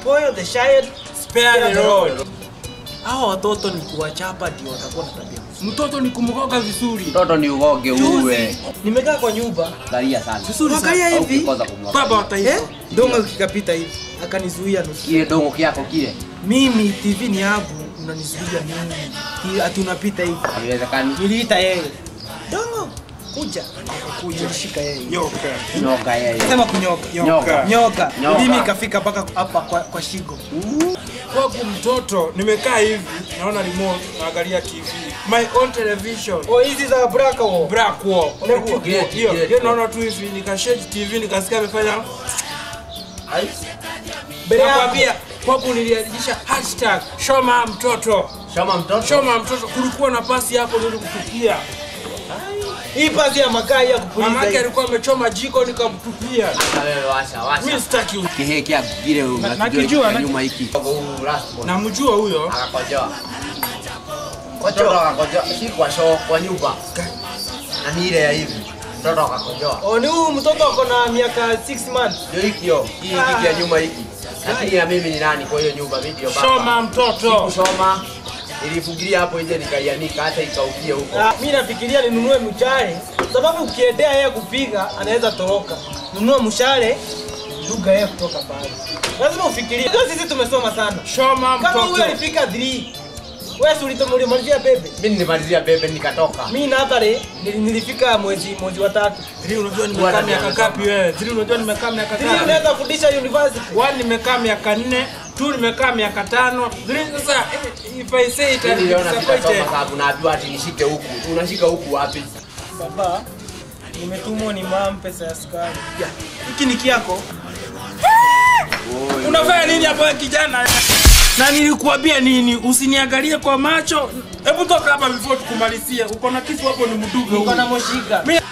spoil the child Spare the rod. hao watoto ni kuwachapa ndio watakuwa na tabia Mtoto ni kumgoga vizuri. Mtoto ni ugoge uwe. nimekaa kwa nyumba Galia sana. Vizuri sana. Angalia Au hivi ukikosa kumwaga. Baba wa taifa. eh dongo kikapita hivi akanizuia nusu Kile dongo kyako kile. mimi tv ni yangu unanizuia mimi Ki- ati unapita hivi Haiwezekani. niliita yeye dongo kuja kuja nilishika yeye Nyoka. Nyoka yeye. sema kunyoka Nyoka. nyoka Nyoka. mimi ikafika mpaka hapa kwa, kwa shingo Kwangu mtoto nimekaa hivi naona remote naangalia TV. My own television. oh hizi za braka wo Black wall. Unakuwa. Hiyo Gate, hiyo gate. hiyo naona tu hivi nikashare TV nikasikia amefanya mbele yako nakwambia kwangu nilianzisha hashtag shoma mtoto. Shoma mtoto. Shoma mtoto kulikuwa na pasi hapo nilikutupia. hii pasi ya makaa hii ya kupuliza Mamake hii. alikuwa amechoma jiko nikamtupia. Sasa wewe washa washa. Mimi sitaki u- Kihe kyako kile nakijua, na- nyuma hiki. Huu last one. namjua huyo. Akakojoa. Mtoto akakojoa. Si kwa show kwa nyumba. Na ni ile ya hivi. Mtoto akakojoa. oh ni huyu mtoto ako na miaka 6 months Ndio hiki yo. Hii hiki ya nyuma hiki. Lakini na mimi ni nani kwa hiyo nyumba mimi ndio baba. Shoma mtoto. kusoma nilifungilia hapo nje nikaianika hata ikaukia huko. Ah, mi nafikiria ninunue mshale sababu ukiendea yeye kupiga anaweza toroka. Nunua mshale duga yeye kutoka pale. Lazima ufikirie. Ndio sisi tumesoma sana. Shoma Kama huyu mtoto. alifika 3 wewe si ulitomalizia bebe. Mimi nilimalizia bebe nikatoka. Mimi na Abare nili- nilifika mwezi mwezi wa tatu. Zili unajua nimekaa Bwana miaka amesoma. ngapi wewe? Zili unajua nimekaa miaka Sisi ngapi? unaweza fundisha university. One nimekaa miaka nne, two nimekaa miaka tano. Zili sasa eh, if I say it Mimi I'm niliona sitasoma disappointed. sababu naambiwa ati nishike huku. Unashika huku wapi? Baba, nimetumwa ni mam pesa ya sukari. Ya, Hiki ni kiako. Unafanya nini hapo wewe kijana? Na nilikuambia nini? Usiniangalie kwa macho. Hebu toka hapa before tukumalizie. Uko na kitu hapo ni mduge Uko na huyu. moshika. Mimi